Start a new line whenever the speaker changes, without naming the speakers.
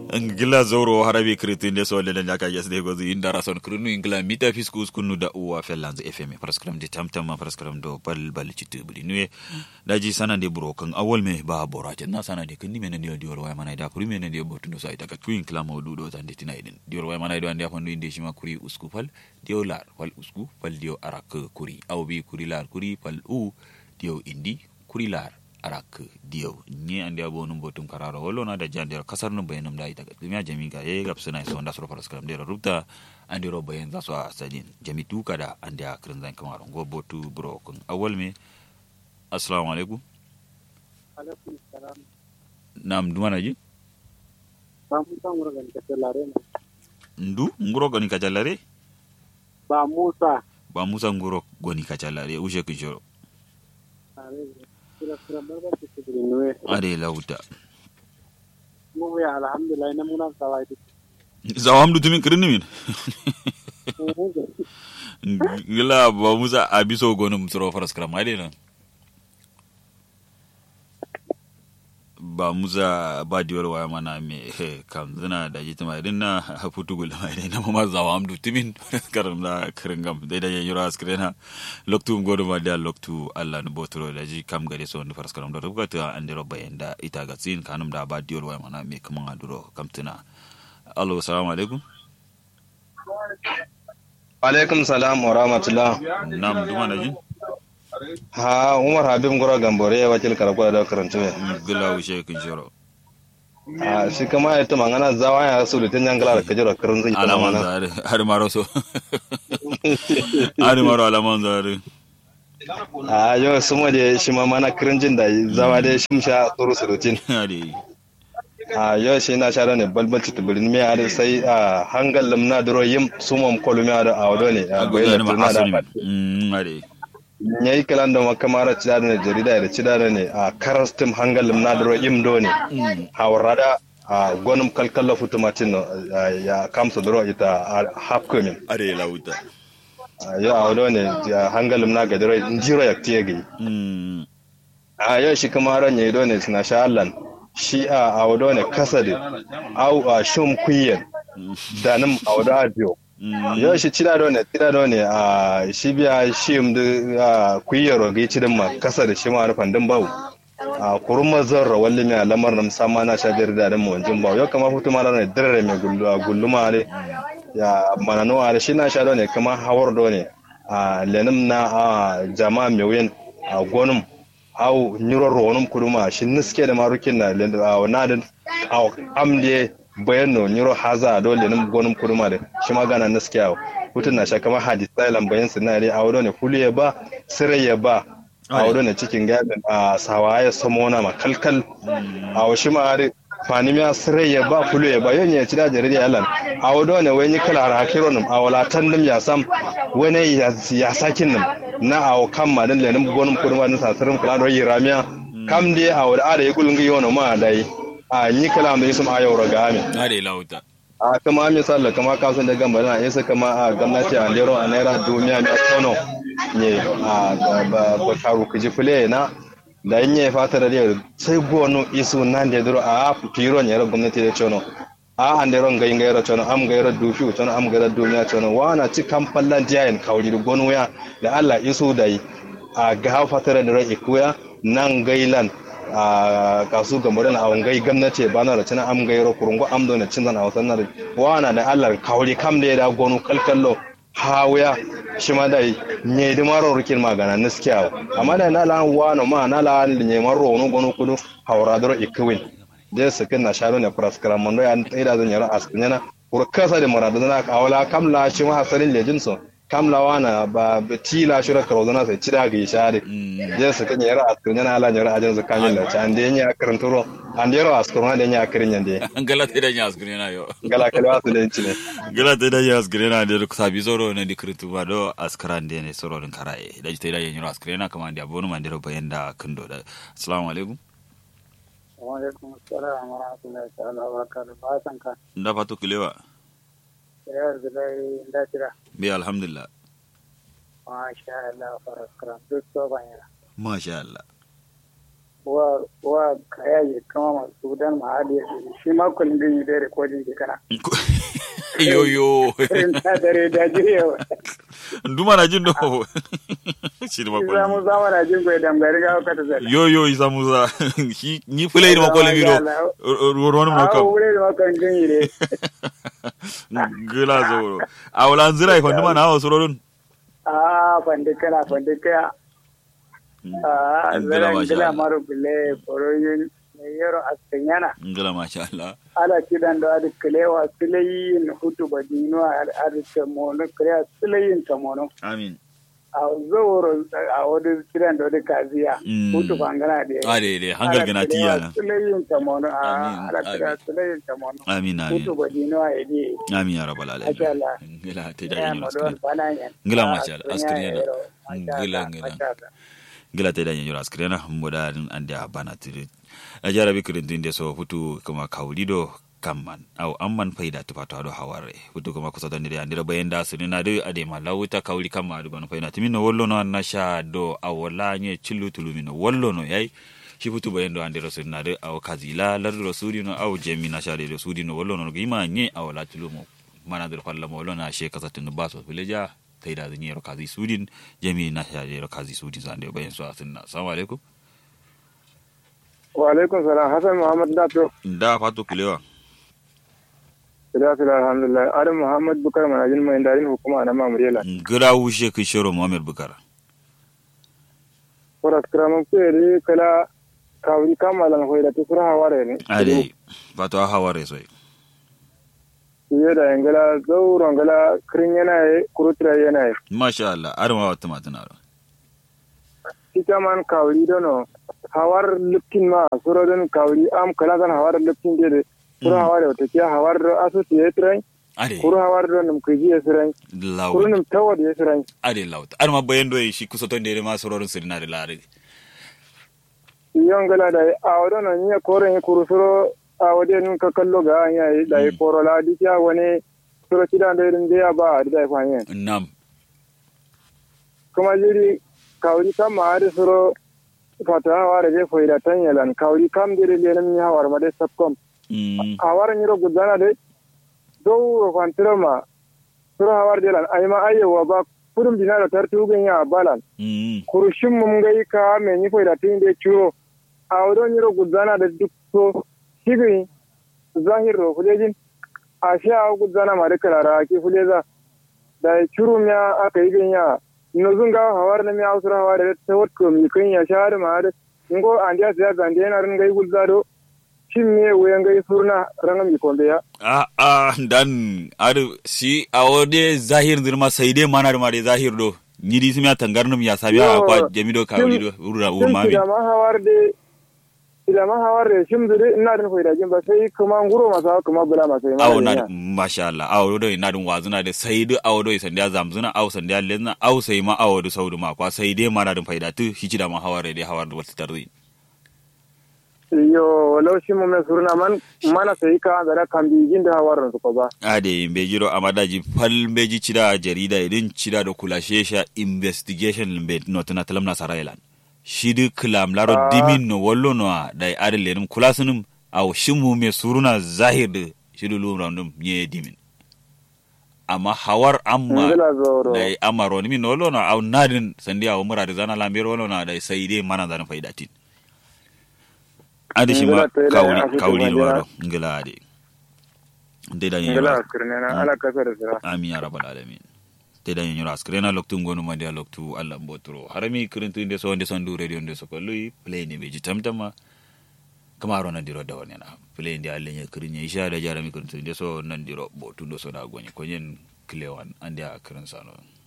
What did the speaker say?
ngila zoro harabi kritin de so le nyaka yes de gozi inda rason krunu ingla mita fiskus kunu da uwa felanz fm paraskram de tamtam ma paraskram do bal bal citu budi nuwe daji sana de bro kan awol me ba bora jan na sana de kan ni menen de dior way mana da kuri menen de botu do sai daga kuin kala mawdu do tan de tinaiden dior way mana do ande afandu inde shima kuri usku fal dio lar fal usku fal dio arak kuri awbi kuri lar kuri fal u dio indi kuri lar arak diyo ni andi abo num botum kararo wolo na da jandira kasar num bayanum da ita dumiya jami ga ye gap suna so nda soro paras karam dera rubta andi ro bayan za so a sadin jami tu kada andi a kirin zan kamar go botu bro kun awal me assalamu alaikum
alaikum salam
nam duma na ji
ba musa ngoro gani ka tellare na
ndu nguro goni kacalare
ba musa
ba musa nguro goni kacalare ushe kishoro
are kira kira barba ke tibiri nuwe
ade lauta
mu ya alhamdulillah na muna sawai duk
zawam du tumin kirin min gila ba musa abiso gonum soro paras karam ade na ba musa ba diwar waya mana me kam zina da jita mai din na futu gul mai din na mama zawa amdu timin karam da kirin gam dai da yura askrena loktu godo ma da loktu Allah no botoro da ji kam gare so ni faras karam da rubuta ta an dero bayan da ita ga tsin kanum da ba diwar waya mana me kaman aduro kam tuna allo assalamu alaikum
alaikum salam wa rahmatullah
nam duma na ji
ha umar habib ngoro gambore wakil karako da karantu me
gila wuce kin shiro
a shi kama ya tuma ngana zawa ya su da tanyan gala da kajira karin zai tuma
alaman
mana
zare har maro so har maro alaman zare
a yau su ma da shi ma mana kirin jin da zawa da shi sha tsoro surutin
ade
a yau shi na sha ne balbalci tubirin me a sai a hangal limna duro yim sumam kolumi a a wado ne a bayan da turna da
Mm, ade
ya yi kalan da makamara cida ne jarida da cida ne a karastim hangal limna duro yim do ne hawarada a gwanin kalkalla futumatin no, a, ya kamsa duro ita a hapkomin
ade lauta
yau a wado ne ya hangalin na gadiro jiro ya tiye gai
Mm,
a yau shi kuma ran ya do ne suna sha allan shi a a wado ne kasa da au a shum kuyen da nan a wado a biyo
mm,
yau shi cida do ne cida do ne a shi biya shi da a kuyero gai cidin ma kasa da shi ma rufan din bawu a kurma zarra walli mai lamar na musamman na sha biyar da dan mawancin bawu yau kama hutu ma ne dirre mai gulluma ne ya manano a shi na sha do ne kama hawar do ne a lenim na a jama'a mai wuyan a gonum au nyiro ronum kuduma shi niske da marukin na len- a na da au amde bayan no nyiro haza do lenim gonum kuduma da shi ma gana niske au hutun na sha kama hadis sailan bayan sinari a wadone kuliye ba sirayya ba a wadone cikin gadin a sawaye samona ma kalkal a shi ma ari fanimiya sirayya ba kuliye ba yon ya ci da jarida yalan a wadone wani kala har hakironum a walatan dum ya sam wani ya ya sakin num na a kan ma dan lenin gonum kuduma na sasirin kula da yi ramiya kam dai a wada ada yi gulungi yono ma dai a yi kala da yusum a yau raga amin
ade lauta
a kama misali kama kasan da gamba na isa kama a gwamnati a lero a naira duniya mai tono ne a ba ba karu kuji fule na da yin ya fata da yau sai gonu isu nan da duro a firo ne gwamnati da tono a an da ron gayin gayar tono am gayar dufi tono am gayar duniya tono wana ci kan fallan jayin kauri da gonu ya da Allah isu da yi a ga fata da rai ikuya nan gailan a kasu ga murin a wangai gwamnati ba na da cina am gairo kurungo am do na cin zan a wasan na wana da Allah kauri kam da ya da gonu kalkallo hawaya shi ma da nye di maro rukin magana niskiya amma da na lan wano ma na lan nye maro no gonu kudu hawra doro ikwin de sakin na sharo ne praskara mondo ya tsaida zan yara askinyana kurkasa da maradu na kawala kam la shi ma hasalin lejin so kam la wana ba tila shura karozana sai cida ga share je su kan yara askar yana ala yara ajin su kamin da can da yanya akarin turo an da yara askar na da yanya akarin yande
gala te da nyas grena yo
gala kalwa su da yanci ne
gala te da nyas grena de ko sabi zoro ne dikritu ba do askran de ne soro din karaye da te da yanyo askrena kama ndi abonu man dero bayenda kando da assalamu alaikum
wa alaikum assalam wa rahmatullahi ta'ala wa barakatuh ba san ka
nda fatu kilewa
yar da dai da tira
bi alhamdulillah
ma sha Allah faras kram duk to banya
masha Allah
wa wa kaya ya kama masu dan mahali ya shi ma kullum din yi da recording ke kana
yo yo
irin ta dare da jirewa
nduma na jin do shi da
za mu
makon
zama na jin goyi damgari ga ka ta zala
yo yo isa musa shi ni fulai da makon miro ruwan mu
a
kam
wure da makan din yi ne
gila zoro a wala zira ko nduma na hawa surorin
a fandikana fandikaya a
Ngila
zaren
masha
gila
Allah.
maru bile foroyin mai yaro a sanyana
ngila masha Allah
ala kidan da adi kilewa silayin hutu badino a adi tamono kilewa silayin tamono
amin
a zoro a wadi kidan da adi kaziya
Mm.
hutu bangana da
a de de hangal gana tiya na
silayin tamono
Amin,
a ala kilewa
amin.
silayin tamono
amin
hutu
amin
badino a edi
amin ya rabbal alamin
Masha Allah.
ngila te da
ya
yin
madon banayen
Ngila masha Allah, askari yana. Ngila, ngila. gila te da yin yura skrena mboda ande a bana tiri a jara bi kirin dinde so futu kuma kaulido kamman aw amman fayda tupato ado haware futu kuma kusa don dire andira bayen da suni na de ade ma lawuta kauli kamma ado bana fayna timino wollo no na sha do awola nye chillu tulumino wollo no yayi shi futu bayen do andira suni na de aw kazila lardo sudi no aw jemi na sha de sudi no wollo no gima nye awola tulumo mana dir falla mo wollo na she kasatin baso fileja fayda zan yero kazi sudin jemi na sha de kazi sudin zande bayen so asinna assalamu alaikum
wa alaikum salam hasan muhammad dato
da fatu kulewa
sila sila alhamdulillah adam muhammad bukar manajin mai darin hukuma na mamuriyala
gira wushe kai shiro muhammad bukara
Horas kiraman kuyere kala kawri kamalan hoida ta sura haware ne.
ade fatu a haware soy
Iye da yangala zauron gala kirin yana yi kurutura yana yi.
masha Allah arma wata matana ro
Ita man kawri dono hawar liptin ma sura don kawri am kala zan hawar liptin de de. Sura haware wata ke hawar do asu tiye tirai.
ade
Kuru hawar do nim kiji ya sirai. Kuru
law
nim tawad ya sirai.
ade law arma bayan do shi kusa ton de ma sororin sirna da lare
Iyon gala da a wadon nan ya koren ya kuru suro a wajen nun ka kallo ga an yayi da ya korola dikiya wani suro kidan da irin da ya ba a da ya fanyen.
nam
kuma jiri kawri kam ma ari suro fata hawara je foida tan yalan kawri kam jiri lenam ni hawar ma de sapkom
mm
hawara ni ro gudana de do ro fantiro ma suro hawar de lan ay ma ayewa ba kurum dinaro tartu gen ya balan
mm
kurushim mum gai ka me ni foida tin de churo awdo ni ro gudana de dukko shigi zahir ro fulejin asha gudana ma de kala ki fuleza da churu mya aka yi gen ya no zunga hawar na mi ausura hawar da ta watko mi kun ya shar ma da ngo andiya siya zande na ran gai gulzado shin me wayan gai surna ran mi konde ya
a a dan ar si awode zahir dirma sai dai mana da ma de zahir do nyidi simya tangarnum ya sabiya
Yo,
kwa jamido kawli do urra
shin
urma mi
da ma hawar de ila ma hawar de shim zure ina da faida jin ba sai kuma nguro masa kuma bula masa ma
awo
da
na
ya.
masha Allah awo do na dun wazuna da sai du awo do sandiya zamzuna awo sandiya lenna awo sai ma awo do saudu ma kwa sai dai mana dun faida tu shi da ma haware dai hawar da wata tarzi
yo walau shi mu me surna man mana sai ka da kan bi jin da hawar su ko ba
ade be jiro amadaji fal beji cida jarida idin cida do kulashe sha investigation be not na talam na sarailan shidi klam laro
Ah.
dimin no wallo no dai ade lenum kulasunum aw shimu me suruna zahir de shidu lu randum nye dimin amma hawar amma
ngila zoro
dai amaro ni min no wallo no aw nadin sandi aw murade zana lambero wallo no dai sai dai mana zan faidatin ade shi ma
Ngila to ila
kawli
asitu
kawli
majira.
waro ngila ade dai da
ngila
yin
kirne na ala kasa da sira
amin ya rabbal alamin te da nyoro askrena loktu ngonu mandi a loktu allah mbotoro harami kirintu inde so nde sondu radio nde so ko lui play ni beji tamtama kama ro nandiro da wonena play ndi alle nye kirinye isha da jarami kirintu inde so nandiro botu ndo so da gonye konyen klewan ande a kirin sano